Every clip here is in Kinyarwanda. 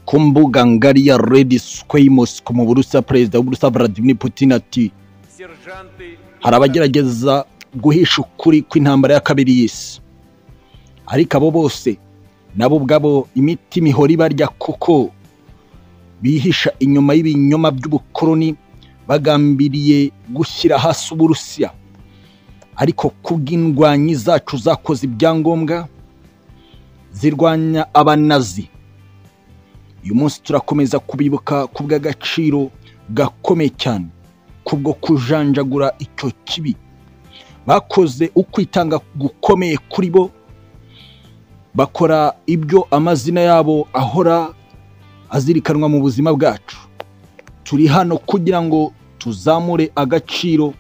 ku mbuga ngari ya redi squamos mu burusiya perezida w'uburusiya vladimir putin ati hari abagerageza guhisha ukuri kw'intambara ya kabiri y'isi ariko abo bose nabo ubwabo imiti mihora ibarya kuko bihisha inyuma y'ibinyoma by'ubukoroni bagambiriye gushyira hasi uburusiya ariko kubw'indwanyi zacu zakoze ibyangombwa zirwanya abanazi uyu munsi turakomeza kubibuka ku bw'agaciro gakomeye cyane kubwo kujanjagura icyo kibi bakoze ukwitanga gukomeye kuri bo bakora ibyo amazina yabo ahora azirikanwa mu buzima bwacu turi hano kugira ngo tuzamure agaciro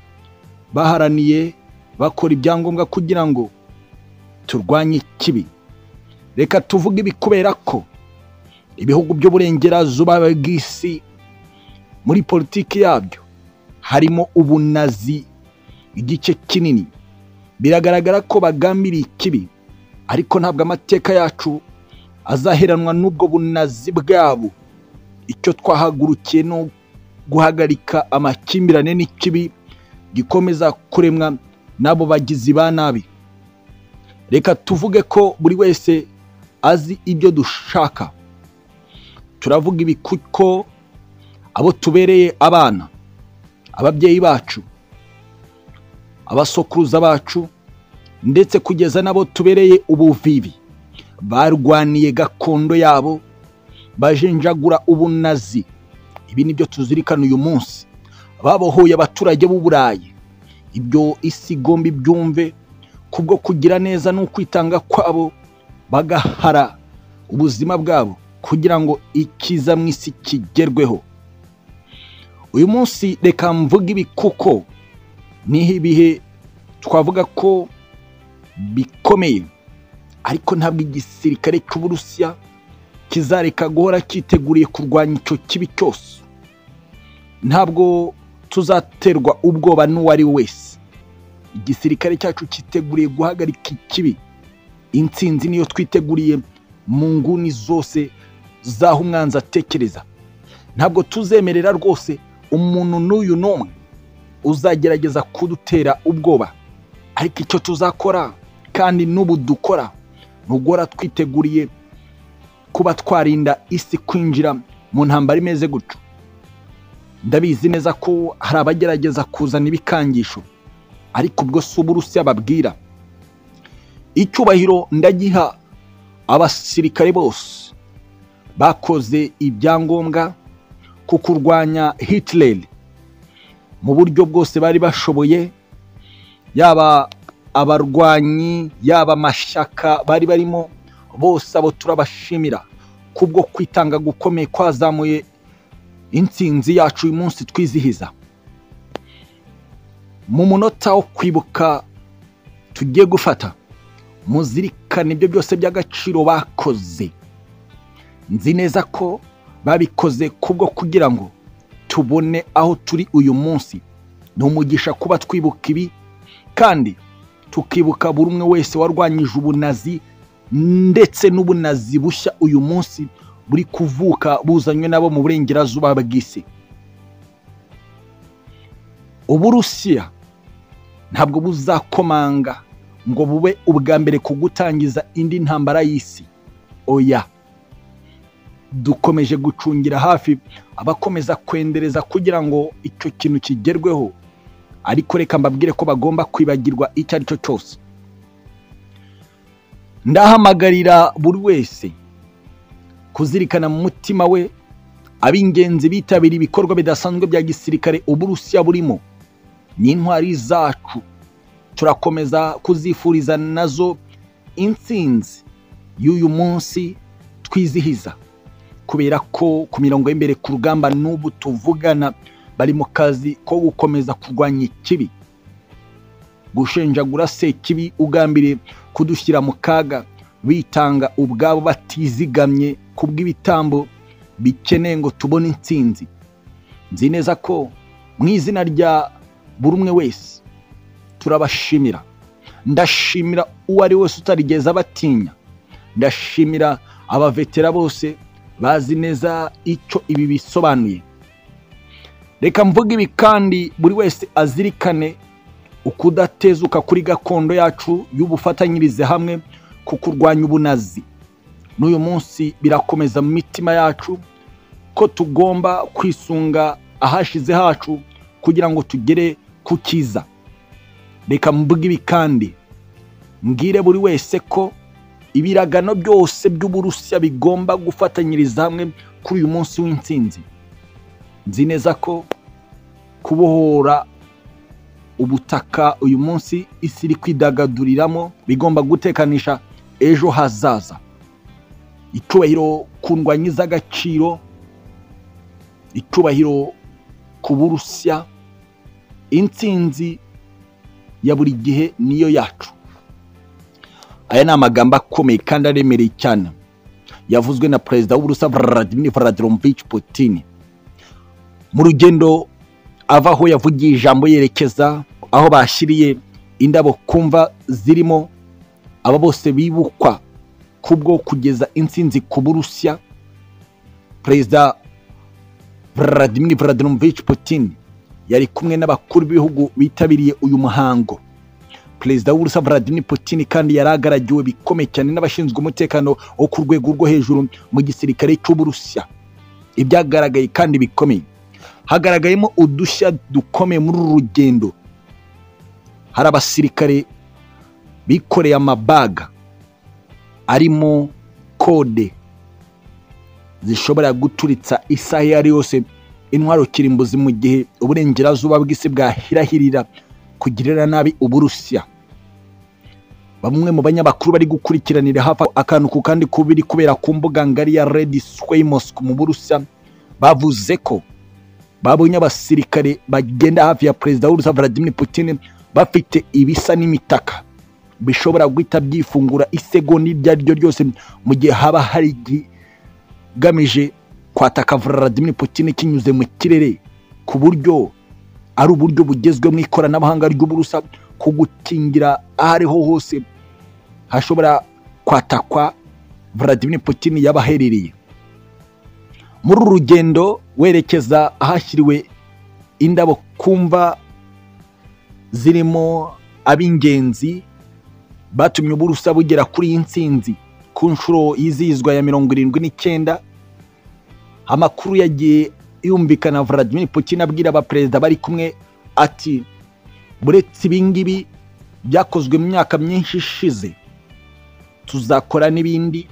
baharaniye bakora ibyangombwa kugira ngo turwanye ikibi reka tuvuge ibi kubera ko ibihugu by'uburengerazuba bw'isi muri politiki yabyo harimo ubunazi igice kinini biragaragara ko bagambiriye ikibi ariko ntabwo amateka yacu azaheranwa n'ubwo bunazi bwabo icyo twahagurukiye ni guhagarika amakimbirane n'ikibi gikomeza kuremwa n'abo bagizi ba nabi reka tuvuge ko buri wese azi ibyo dushaka turavuga ibi kuko abo tubereye abana ababyeyi bacu abasokuruza bacu ndetse kugeza n'abo tubereye ubuvivi barwaniye gakondo yabo bajenjagura ubunazi ibi ni byo tuzirikana uyu munsi babohoye abaturage b'uburayi ibyo isi igomba ibyumve kubwo kugira neza n'ukwitanga kwabo bagahara ubuzima bwabo kugira ngo ikiza mu isi kigerweho uyu munsi reka mvuga ibi kuko niho ibihe twavuga ko bikomeye ariko ntabwo igisirikare cy'uburusiya kizareka guhora cyiteguriye kurwanya icyo kibi cyose ntabwo tuzaterwa ubwoba n'uwo ari we wese igisirikare cyacu cyiteguriye guhagarika ikibi intsinzi niyo twiteguriye mu nguni zose z'aho umwanzi atekereza ntabwo tuzemerera rwose umuntu n'uyu n'umwe uzagerageza kudutera ubwoba ariko icyo tuzakora kandi n'ubu dukora ni uguhora twiteguriye kuba twarinda isi kwinjira mu ntambara imeze gutyo ndabizi neza ko hari abagerageza kuzana ibikangisho ariko ubwo si uburusiya babwira icyubahiro ndagiha abasirikare bose bakoze ibyangombwa ku kurwanya Hitler mu buryo bwose bari bashoboye yaba abarwanyi yaba amashyaka bari barimo bose abo turabashimira kubwo kwitanga gukomeye kwazamuye intsinzi yacu uyu munsi twizihiza mu munota wo kwibuka tugiye gufata muzirikane ibyo byose by'agaciro bakoze nzi neza ko babikoze kubwo kugira ngo tubone aho turi uyu munsi ni umugisha kuba twibuka ibi kandi tukibuka buri umwe wese warwanyije ubunazi ndetse n'ubunazi bushya uyu munsi buri kuvuka buzanywe nabo mu burengerazuba bw'isi uburusiya ntabwo buzakomanga ngo bube ubwa mbere ku gutangiza indi ntambara y'isi oya dukomeje gucungira hafi abakomeza kwendereza kugira ngo icyo kintu kigerweho ariko reka mbabwire ko bagomba kwibagirwa icyo ari cyo cyose ndahamagarira buri wese kuzirikana mu mutima we ab'ingenzi bitabira ibikorwa bidasanzwe bya gisirikare uburusiya burimo n'intwari zacu turakomeza kuzifuriza nazo intsinzi y'uyu munsi twizihiza kubera ko ku mirongo y'imbere ku rugamba n'ubu tuvugana bari mu kazi ko gukomeza kurwanya ikibi gushenjagura se kibi ugambire kudushyira mu kaga bitanga ubwabo batizigamye ku bw'ibitambo bikeneye ngo tubone intsinzi nzi neza ko mu izina rya buri umwe wese turabashimira ndashimira uwo ari wese utarigeze abatinya ndashimira abavetera bose bazi neza icyo ibi bisobanuye reka mvuge ibi kandi buri wese azirikane ukudatezuka kuri gakondo yacu y'ubufatanyirize hamwe ku kurwanya ubunazi n'uyu munsi birakomeza mu mitima yacu ko tugomba kwisunga ahashize hacu kugira ngo tugere ku cyiza reka mvuge ibi kandi mbwire buri wese ko ibiragano byose by'uburusiya bigomba gufatanyiriza hamwe kuri uyu munsi w'intsinzi nzi neza ko kubohora ubutaka uyu munsi isi iri kwidagaduriramo bigomba gutekanisha ejo hazaza icyubahiro ku ndwanyi z'agaciro icyubahiro ku burusiya intsinzi ya buri gihe niyo yacu aya ni amagambo akomeye kandi aremereye cyane yavuzwe na perezida w'uburusiya vladimir vladimirovich putin mu rugendo ava aho yavugiye ijambo yerekeza aho bashyiriye indabo kumva zirimo aba bose bibukwa kubwo kugeza intsinzi ku burusiya perezida vladimir vladimirovich putin yari kumwe n'abakuru b'ibihugu bitabiriye uyu muhango perezida w'uburusiya vladimir putin kandi yari agaragiwe bikomeye cyane n'abashinzwe umutekano wo ku rwego rwo hejuru mu gisirikare cy'uburusiya ibyagaragaye kandi bikomeye hagaragayemo udushya dukomeye muri uru rugendo hari abasirikare bikoreye amabaga arimo kode zishobora guturitsa isaha iyo ari yose intwaro kirimbuzi mu gihe uburengerazuba bw'isi bwahirahirira kugirira nabi uburusiya bamwe mu banyamakuru bari gukurikiranira hafi akantu ku kandi kubiri kubera ku mbuga ngari ya redi sway mosque mu burusiya bavuze ko babonye abasirikare bagenda hafi ya perezida w'urusiya vladimir putin bafite ibisa n'imitaka bishobora guhita byifungura isegonda iryo ari ryo ryose mu gihe haba hari igamije kwataka vladimir putin kinyuze mu kirere ku buryo ari uburyo bugezweho mu ikoranabuhanga ry'uburusa ko gukingira aho ariho hose hashobora kwatakwa vladimir putin yaba aherereye muri uru rugendo werekeza ahashyiriwe indabo kumva zirimo ab'ingenzi batumye uburusa bugera kuri iyi nsinzi ku nshuro yizihizwa ya mirongo irindwi n'icyenda amakuru yagiye yumvikana Vladimir Putin abwira abaperezida bari kumwe ati buretse ibingibi byakozwe mu myaka myinshi ishize tuzakora n'ibindi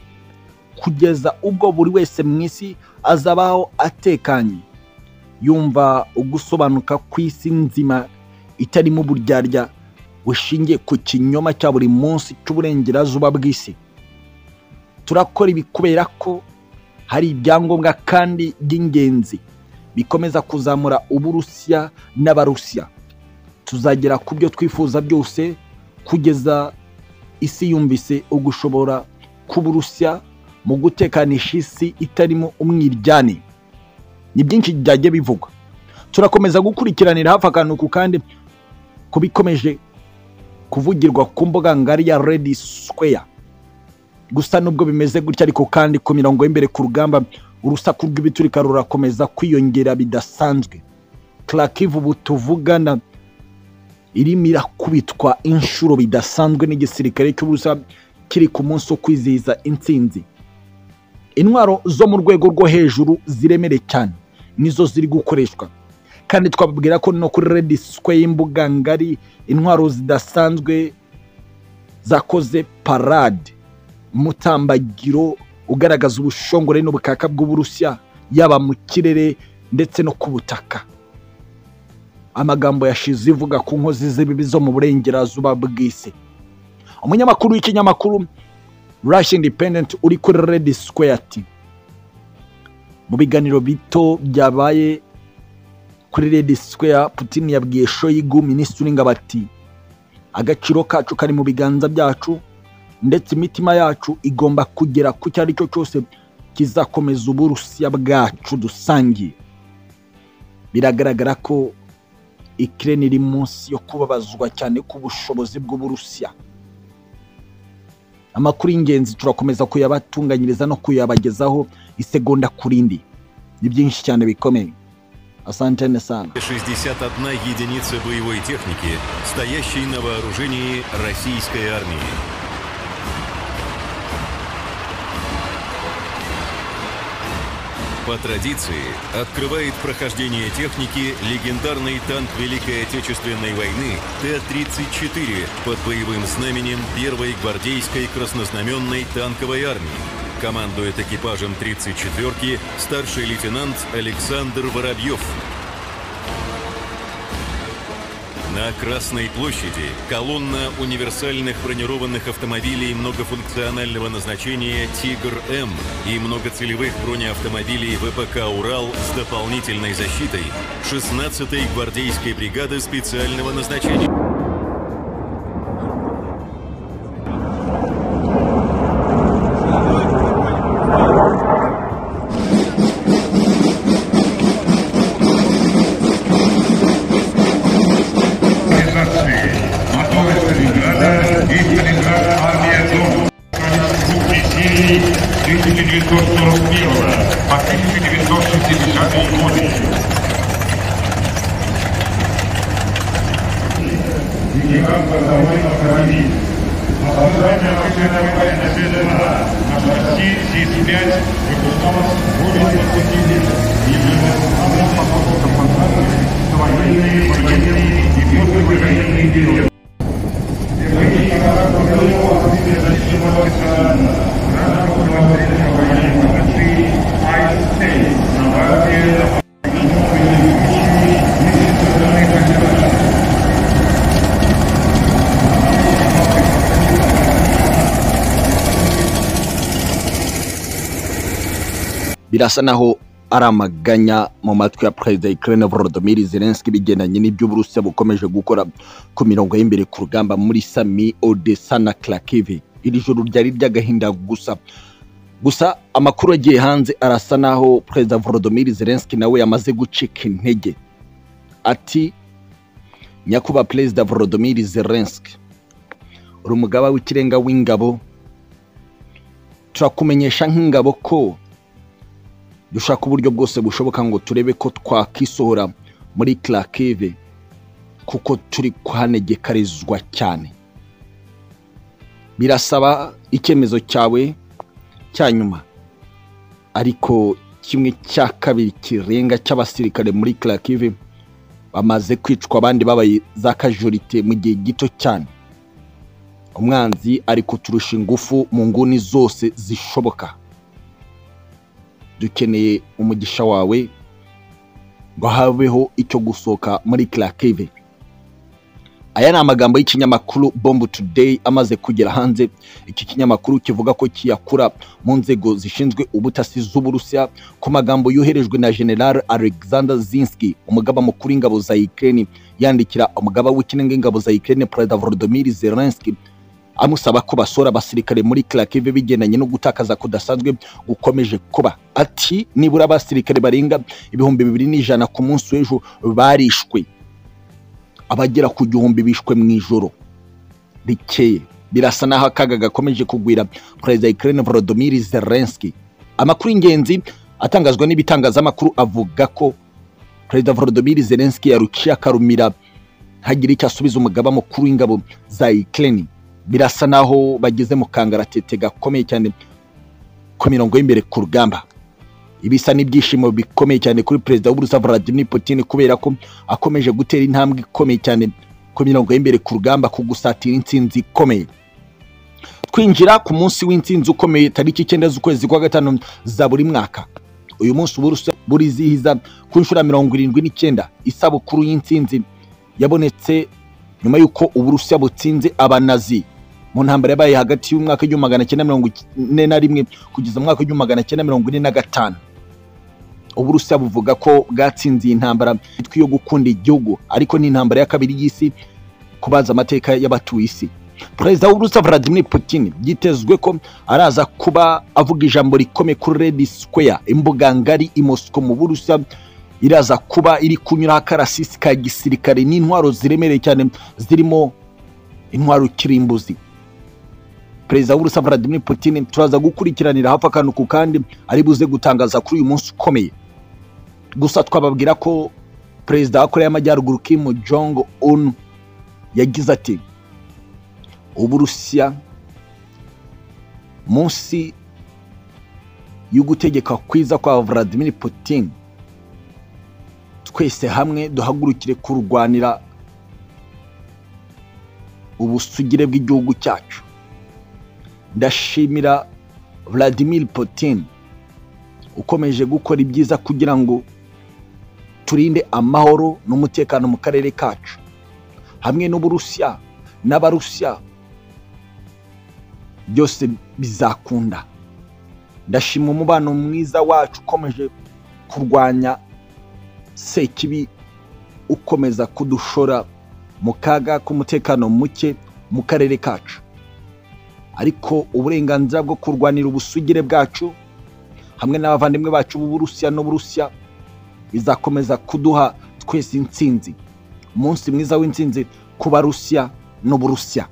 kugeza ubwo buri wese mu isi azabaho atekanye yumva ugusobanuka kw'isi nzima itarimo uburyarya bushingiye ku kinyoma cya buri munsi cy'uburengerazuba bw'isi turakora ibi kubera ko hari ibyangombwa kandi by'ingenzi bikomeza kuzamura uburusiya n'abarusiya tuzagera ku byo twifuza byose kugeza isi yumvise ugushobora k'uburusiya mu gutekanisha isi itarimo umwiryane ni byinshi byajya bivugwa turakomeza gukurikiranira hafi akantu ku kandi ku bikomeje kuvugirwa ku mbuga ngari ya redi sikweya gusa nubwo bimeze gutya ariko kandi ku mirongo y'imbere ku rugamba urusaku rw'ibiturika rurakomeza kwiyongera bidasanzwe turakivu ubu tuvugana irimo irakubitwa inshuro bidasanzwe n'igisirikare cy'ubusa kiri ku munsi wo kwizihiza intsinzi intwaro zo mu rwego rwo hejuru ziremere cyane nizo ziri gukoreshwa kandi twababwira ko no kuri redi sikwe y'imbuga ngari intwaro zidasanzwe zakoze parade umutambagiro ugaragaza ubushongore n'ubukaka bw'uburusiya yaba mu kirere ndetse no ku butaka amagambo yashize ivuga ku nkozi z'ibibi zo mu burengerazuba bw'isi umunyamakuru w'ikinyamakuru rashi independent uri kuri redi sikweya ati mu biganiro bito byabaye kuri redi sikweya putin yabwiye shoyigu minisitiri w'ingabo ati agaciro kacu kari mu biganza byacu ndetse imitima yacu igomba kugera ku cyo ari cyo cyose kizakomeza uburusiya bwacu dusangiye biragaragara ko ikirere iri munsi yo kubabazwa cyane ku bushobozi bw'uburusiya amakuru y'ingenzi turakomeza kuyabatunganyiriza no kuyabagezaho isegonda ku rindi ni byinshi cyane bikomeye asantene sana 61 единица боевой техники, стоящей на вооружении российской армии. По традиции, открывает прохождение техники легендарный танк Великой Отечественной войны Т-34 под боевым знаменем 1-й гвардейской краснознаменной танковой армии. Командует экипажем 34-ки старший лейтенант Александр Воробьев. На Красной площади колонна универсальных бронированных автомобилей многофункционального назначения «Тигр-М» и многоцелевых бронеавтомобилей ВПК «Урал» с дополнительной защитой 16-й гвардейской бригады специального назначения. организации «Мотор из Калининграда» и «Калининград Армия Дом». Двух недель 1941 по 1960 годы. Генерал Базовой автомобиль. Обладание оружейного военного ведомства на шасси СИС-5 выпускалось более 20 лет и являлось главным потоком контрактов на военные, военные и послевоенные периоды. Герои Николая Богданова были защищены гражданам Белорусской военной нации «Айстей» на базе birasa naho ari amaganya mu matwi ya perezida Ukraine Volodymyr Zelensky bigendanye n'iby'uburusiya bukomeje gukora ku mirongo y'imbere ku rugamba muri Sami Odessa na Kharkiv iri joro ryari ry'agahinda gusa gusa amakuru yagiye hanze arasa naho perezida Volodymyr Zelensky nawe yamaze gucika intege ati nyakubahwa perezida Volodymyr Zelensky uri umugaba w'ikirenga w'ingabo turakumenyesha nk'ingabo ko dushaka uburyo bwose bushoboka ngo turebe ko twakisohora muri Kharkiv kuko turi kuhanegekarizwa cyane birasaba icyemezo cyawe cya nyuma ariko kimwe cya kabiri kirenga cy'abasirikare muri Kharkiv bamaze kwicwa abandi babaye za kajorite mu gihe gito cyane umwanzi ari kuturusha ingufu mu nguni zose zishoboka dukeneye umugisha wawe ngo habeho icyo gusohoka muri Kharkiv aya ni amagambo y'ikinyamakuru bomb today amaze kugera hanze iki kinyamakuru kivuga ko kiyakura mu nzego zishinzwe ubutasi z'uburusiya ku magambo yoherejwe na general alexander zinski umugaba mukuru w'ingabo za ukraine yandikira umugaba w'ikirenga w'ingabo za ukraine perezida volodymyr zelensky amusaba ko basora abasirikare muri Kharkiv bigendanye no gutakaza kudasanzwe gukomeje kuba ati nibura abasirikare barenga ibihumbi bibiri n'ijana ku munsi w'ejo barishwe abagera ku gihumbi bishwe mu ijoro rikeye birasa naho akaga gakomeje kugwira perezida Ukraine Volodymyr Zelensky amakuru y'ingenzi atangazwa n'ibitangazamakuru avuga ko perezida Volodymyr Zelensky yaruciye akarumira hagira icyo asubiza umugaba mukuru w'ingabo za Ukraine birasa naho bageze mu kangaratete gakomeye cyane ku mirongo y'imbere ku rugamba ibisa n'ibyishimo bikomeye cyane kuri perezida w'uburusiya Vladimir Putin kubera ko akomeje gutera intambwe ikomeye cyane ku mirongo y'imbere ku rugamba ku gusatira intsinzi ikomeye twinjira ku munsi w'intsinzi ukomeye tariki icyenda z'ukwezi kwa gatanu za buri mwaka uyu munsi uburusiya burizihiza ku nshuro ya mirongo irindwi n'icyenda isabukuru y'intsinzi yabonetse nyuma y'uko uburusiya butsinze abanazi mu ntambara yabaye hagati y'umwaka w'igihumbi magana cyenda mirongo ine na rimwe kugeza mu mwaka w'igihumbi magana cyenda mirongo ine na gatanu uburusiya buvuga ko bwatsinze iyi ntambara yitwa iyo gukunda igihugu ariko ni intambara ya kabiri y'isi kubaza amateka y'abatuye isi perezida w'uburusiya Vladimir Putin byitezwe ko araza kuba avuga ijambo rikomeye kuri Red Square imbuga ngari i Moscow mu Burusiya iraza kuba iri kunyuraho akarasisi ka gisirikare n'intwaro ziremereye cyane zirimo intwaro kirimbuzi perezida w'urusa Vladimir Putin turaza gukurikiranira hafi akantu ku kandi ari buze gutangaza kuri uyu munsi ukomeye gusa twababwira ko perezida wa koreya y'amajyaruguru Kim Jong Un yagize ati uburusiya munsi y'ugutegeka kwiza kwa Vladimir Putin twese hamwe duhagurukire kurwanira ubusugire bw'igihugu cyacu ndashimira Vladimir Putin ukomeje gukora ibyiza kugira ngo turinde amahoro n'umutekano mu karere kacu hamwe n'uburusiya n'abarusiya byose bizakunda ndashima umubano mwiza wacu ukomeje kurwanya sekibi ukomeza kudushora mu kaga k'umutekano muke mu karere kacu ariko uburenganzira bwo kurwanira ubusugire bwacu hamwe n'abavandimwe bacu b'uburusiya n'uburusiya bizakomeza kuduha twese intsinzi umunsi mwiza w'intsinzi ku barusiya n'uburusiya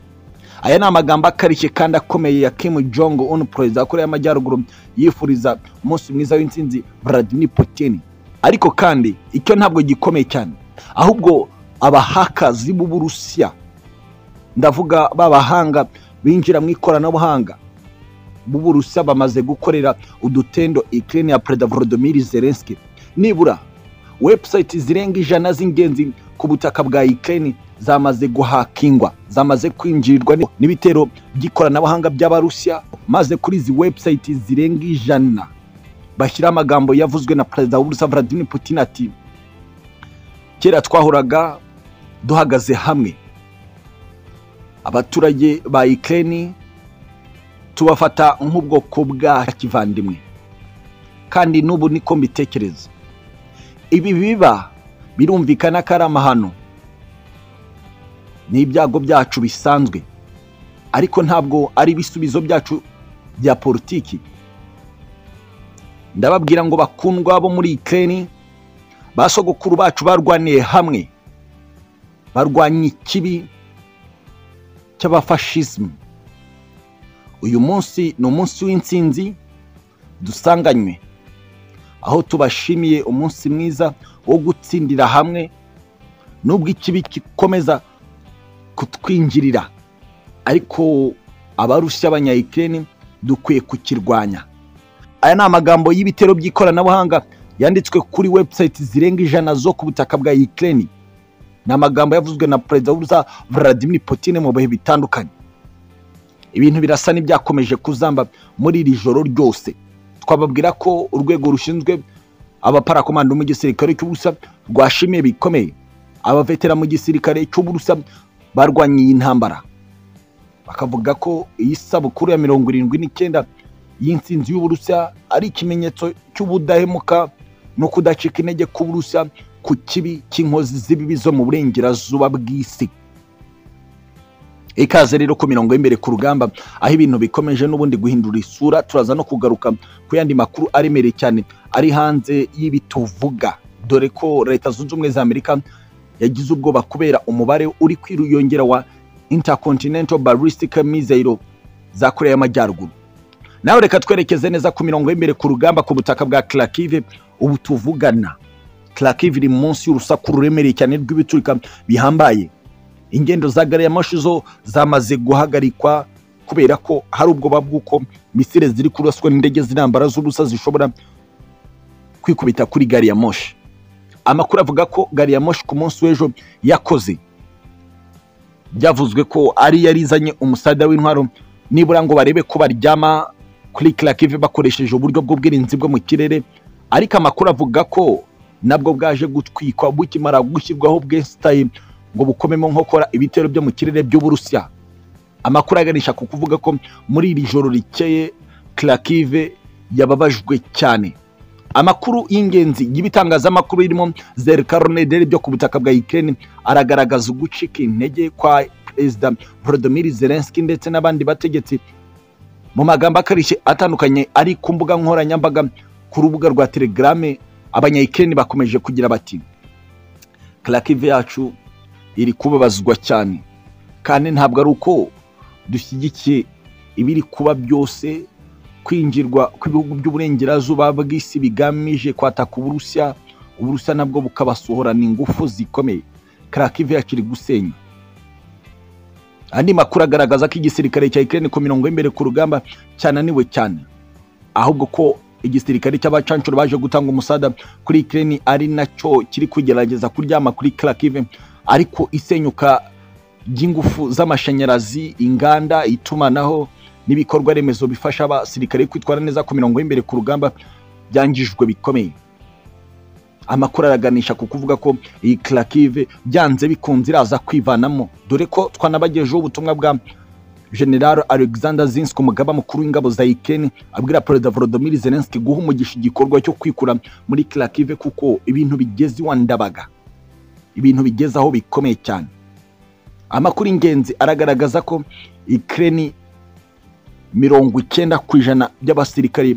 aya ni amagambo akarishye kandi akomeye ya Kim Jong Un perezida wa koreya y'amajyaruguru yifuriza umunsi mwiza w'intsinzi Vladimir Putin ariko kandi icyo ntabwo gikomeye cyane ahubwo abahakazi b'uburusiya ndavuga b'abahanga binjira mu ikoranabuhanga b'uburusiya bamaze gukorera udutendo ikirere ya perezida volodimiri zelenski nibura webusayiti zirenga ijana z'ingenzi ku butaka bwa ikirere zamaze guhakingwa zamaze kwinjirirwa n'ibitero by'ikoranabuhanga by'abarusiya maze kuri izi webusayiti zirenga ijana bashyiraho amagambo yavuzwe na perezida w'uburusiya Vladimir Putin ati kera twahoraga duhagaze hamwe abaturage ba ikirere tubafata nk'ubwoko bwa kivandimwe kandi n'ubu niko mbitekereza ibi biba birumvikana ko ari amahano n'ibyago byacu bisanzwe ariko ntabwo ari ibisubizo byacu bya politiki ndababwira ngo bakundwa bo muri ikirere ba sogokuru bacu barwaniye hamwe barwanya ikibi cy'abafashismu uyu munsi ni umunsi w'intsinzi dusanganywe aho tubashimiye umunsi mwiza wo gutsindira hamwe n'ubwo ikibi gikomeza kutwinjirira ariko abarushya abanyayikirere dukwiye kukirwanya aya ni amagambo y'ibitero by'ikoranabuhanga yanditswe kuri webusayiti zirenga ijana zo ku butaka bwa ikirere ni amagambo yavuzwe na perezida w'uruza Vladimir Putin mu bihe bitandukanye ibintu birasa n'ibyakomeje kuzamba muri iri joro ryose twababwira ko urwego rushinzwe abaparakomando mu gisirikare cy'ubusa rwashimiye bikomeye abavetera mu gisirikare cy'ubusa barwanye iyi ntambara bakavuga ko iyi sabukuru ya mirongo irindwi n'icyenda y'intsinzi y'uburusiya ari ikimenyetso cy'ubudahemuka no kudacika intege k'uburusiya ku kibi cy'inkozi z'ibibi zo mu burengerazuba bw'isi ikaze rero ku mirongo y'imbere ku rugamba aho ibintu bikomeje n'ubundi guhindura isura turaza no kugaruka ku yandi makuru aremereye cyane ari hanze y'ibituvuga dore ko leta zunze ubumwe za amerika yagize ubwoba kubera umubare uri kwiyongera wa intercontinental ballistic missile za koreya y'amajyaruguru nawe reka twerekeze neza ku mirongo y'imbere ku rugamba ku butaka bwa karakive ubu tuvugana karakive iri munsi y'urusaku ruremereye cyane rw'ibiturika bihambaye ingendo za gariyamoshi zo zamaze guhagarikwa kubera ko hari ubwoba bw'uko misire ziri kuraswa n'indege z'intambara z'ubusa zishobora kwikubita kuri gariyamoshi amakuru avuga ko gariyamoshi ku munsi w'ejo yakoze byavuzwe ko ari yarizanye umusada w'intwaro nibura ngo barebe ko baryama kuri karakive bakoresheje uburyo bw'ubwirinzi bwo mu kirere ariko amakuru avuga ko nabwo bwaje gutwikwa bukimara gushyirwaho bwesitaye ngo bukomemo nkokora ibitero byo mu kirere by'uburusiya amakuru aganisha ku kuvuga ko muri iri joro rikeye karakive yababajwe cyane amakuru y'ingenzi y'ibitangazamakuru birimo zerukaronederi byo ku butaka bwa ikirere aragaragaza ugucika intege kwa perezida volodimir zelenski ndetse n'abandi bategetsi mu magambo akarishye atandukanye ari ku mbuga nkoranyambaga ku rubuga rwa telegrame abanyayikirere bakomeje kugira bati karakive yacu iri kubabazwa cyane kandi ntabwo ari uko dushyigikiye ibiri kuba byose kwinjirwa kw'ibihugu by'uburengerazuba bw'isi bigamije kwataka uburusiya uburusiya nabwo bukabasohorana ingufu zikomeye karakive yakiri gusenya andi makuru agaragaza ko igisirikare cya Ukraine ku mirongo y'imbere ku rugamba cyananiwe cyane ahubwo ko igisirikare cy'abacancuro baje gutanga umusada kuri Ukraine ari nacyo kiri kugerageza kuryama kuri Kharkiv ariko isenyuka ry'ingufu z'amashanyarazi inganda itumanaho n'ibikorwa remezo bifasha abasirikare kwitwara neza ku mirongo y'imbere ku rugamba byangijwe bikomeye amakuru araganisha ku kuvuga ko iyi Kharkiv byanze bikunze iraza kwivanamo dore ko twanabagejeho ubutumwa bwa general alexander zinski umugaba mukuru w'ingabo za Ukraine abwira perezida volodymyr zelensky guha umugisha igikorwa cyo kwikura muri Kharkiv kuko ibintu bigeze iwa ndabaga ibintu bigeze aho bikomeye cyane amakuru ingenzi aragaragaza ko Ukraine mirongo icyenda ku ijana by'abasirikare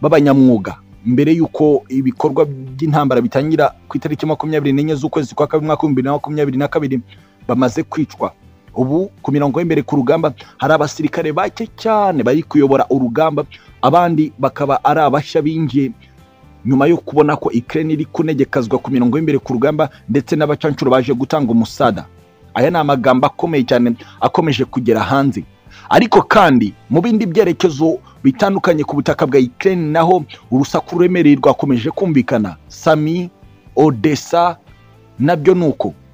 b'abanyamwuga mbere y'uko ibikorwa by'intambara bitangira ku itariki makumyabiri n'enye z'ukwezi kwa kabiri mwaka w'ibihumbi bibiri na makumyabiri na kabiri bamaze kwicwa ubu ku mirongo y'imbere ku rugamba hari abasirikare bake cyane bari kuyobora urugamba abandi bakaba ari abashya binjiye nyuma yo kubona ko Ukraine iri kunegekazwa ku mirongo y'imbere ku rugamba ndetse n'abacancuro baje gutanga umusada aya ni amagambo akomeye cyane akomeje kugera hanze ariko kandi mu bindi byerekezo bitandukanye ku butaka bwa Ukraine naho urusaku ruremereye rwakomeje kumvikana Sami Odessa nabyo nuko